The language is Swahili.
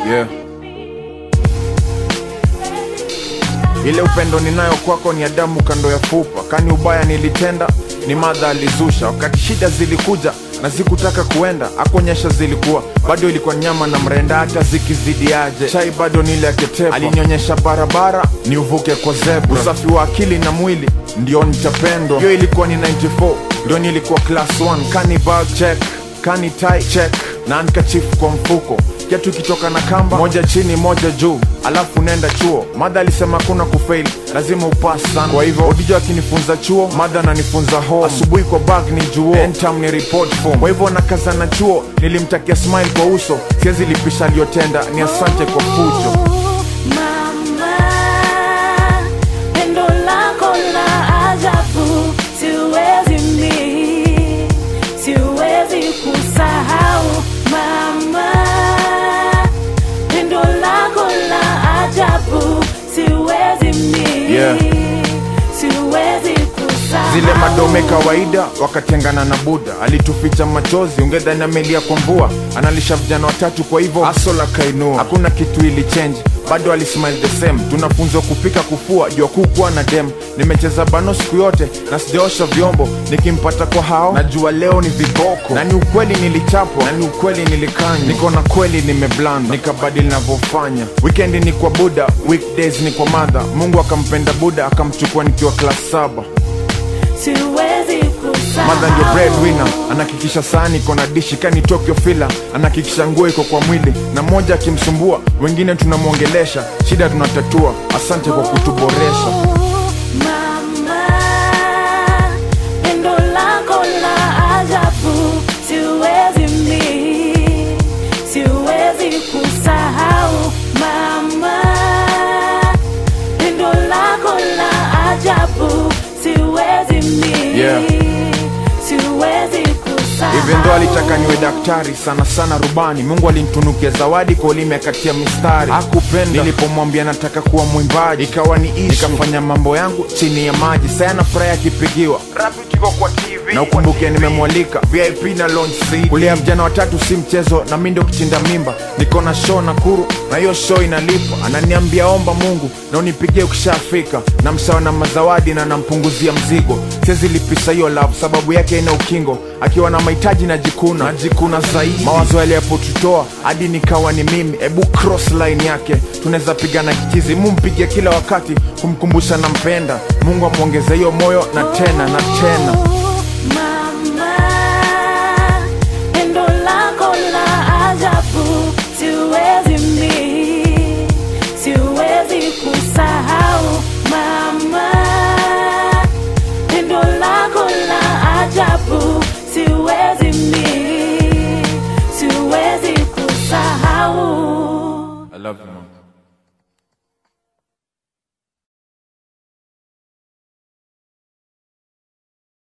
Yeah. Ile upendo ninayo kwako ni Adamu kando ya fupa, kani ubaya nilitenda ni madha alizusha. Wakati shida zilikuja na zikutaka kuenda, akuonyesha zilikuwa bado ilikuwa nyama na mrenda, hata zikizidiaje chai bado nile aketepa. Alinionyesha barabara ni uvuke kwa zebra, usafi wa akili na mwili ndio nitapendwa. Hiyo ilikuwa ni 94 ndio nilikuwa class 1, kani bag check, kani tie check na handkerchief kwa mfuko kiatu kitoka na kamba moja chini moja juu alafu nenda chuo madha alisema kuna kufail lazima upas sana kwa hivyo odijo akinifunza chuo madha ananifunza home asubuhi kwa bag ni juo entam ni report form kwa hivyo nakaza na chuo nilimtakia smile kwa uso siwezi lipisha aliyotenda ni asante kwa fujo Mama, pendo lako la ajabu, siwezi mi, siwezi kusahau. Mama, pendo lako la ajabu, siwezi mi, Yeah. siwezi kusahau. zile madome kawaida wakatengana na buda alituficha machozi ungedhani amelia kwa mvua analisha vijana watatu kwa hivyo asola kainua hakuna kitu ili change bado alismile the same tunafunzwa kupika kufua jua kukuwa na dem nimecheza bano siku yote na sijaosha vyombo nikimpata kwa hao najua leo ni viboko na ni ukweli nilichapwa na ni ukweli nilikanywa niko na kweli nimeblanda nikabadili navyofanya wikendi ni kwa buda weekdays ni kwa madha mungu akampenda buda akamchukua nikiwa klas saba siwezi kusahau. madha ndio breadwinner anahakikisha sahani iko na dishi kani tokyo fila anahakikisha nguo iko kwa mwili na mmoja akimsumbua wengine tunamwongelesha shida tunatatua asante kwa kutuboresha Mama, pendo lako la ajabu, siwezi mi, siwezi kusahau. Mama, pendo lako la ajabu, siwezi mi, Yeah. siwezi kusahau. even though alitaka niwe daktari sana sana rubani mungu alinitunukia zawadi kwa ulimi akatia mistari akupenda nilipomwambia nataka kuwa mwimbaji ikawa ni issue. nikafanya mambo yangu chini ya maji saya na furaha akipigiwa na ukumbuke nimemwalika vip na launch seat. kulea vijana watatu si mchezo na mi ndio kuchinda mimba niko na show na kuru na hiyo show inalipa ananiambia omba mungu na unipigie ukishafika na msawa na mazawadi na nampunguzia mzigo siwezi lipisha hiyo love sababu yake ina ukingo akiwa na mahitaji na jikuna najikuna zaidi mawazo yaliyapotutoa hadi nikawa ni mimi ebu cross line yake tunaweza pigana kichizi mumpige kila wakati kumkumbusha nampenda mungu amwongeze hiyo moyo na tena na tena Mama, pendo lako la ajabu, siwezi mi, siwezi kusahau. Mama, pendo lako la ajabu, siwezi mi, siwezi kusahau. I love you, mom.